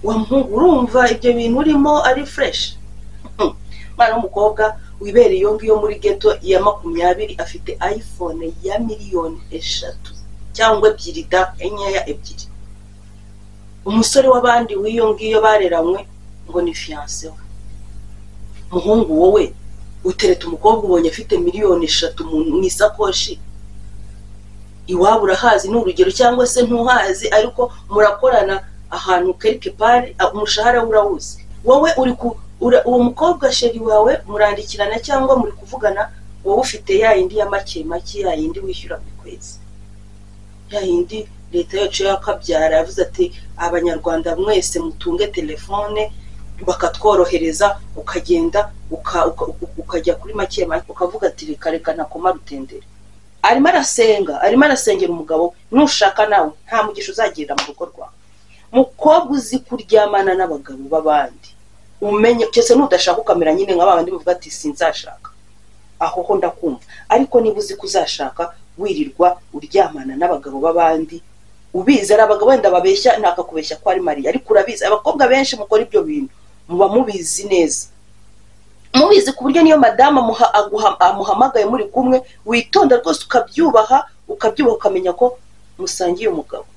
wa muhungu urumva ibyo bintu urimo ari fureshi umwana w'umukobwa wibereye iyo ngiyo muri geto ya makumyabiri afite ayifone ya miliyoni eshatu cyangwa ebyiri da enyeya ebyiri umusore w'abandi w'iyo ngiyo bareranywe ngo ni fiyanse we umuhungu wowe utereta umukobwa ubonye afite miliyoni eshatu mu isakoshi iwabo urahazi ni urugero cyangwa se ntuhazi ariko murakorana ahantu kerike pari umushahara we urawuzi wowe uri ku uwo mukobwa sheri wawe murandikirana cyangwa muri kuvugana wowe ufite ya yindi ya make make ya yindi wishyura buri kwezi ya yindi leta yacu yakabyara yavuze ati abanyarwanda mwese mutunge telefone bakatworohereza ukagenda ukajya kuri make make ukavuga ati reka reka ntakoma rutendere arimo arasenga arimo arasengera umugabo nushaka nawe nta mugisha uzagenda mu rugo rwawe mukobwa uzi kuryamana n'abagabo b'abandi umenye cyose nudashaka ukamera nyine nka babandi bavuga ati sinzashaka aho ho ndakumva ariko niba uzi ko uzashaka wirirwa uryamana n'abagabo b'abandi ubizi ari abagabo wenda babeshya ntakakubeshya ko ari mariya ariko urabizi abakobwa benshi mukora ibyo bintu muba mubizi neza mubizi ku buryo niyo madamu amuhamagaye muri kumwe witonda rwose ukabyubaha ukabyubaha ukamenya ko musangiye umugabo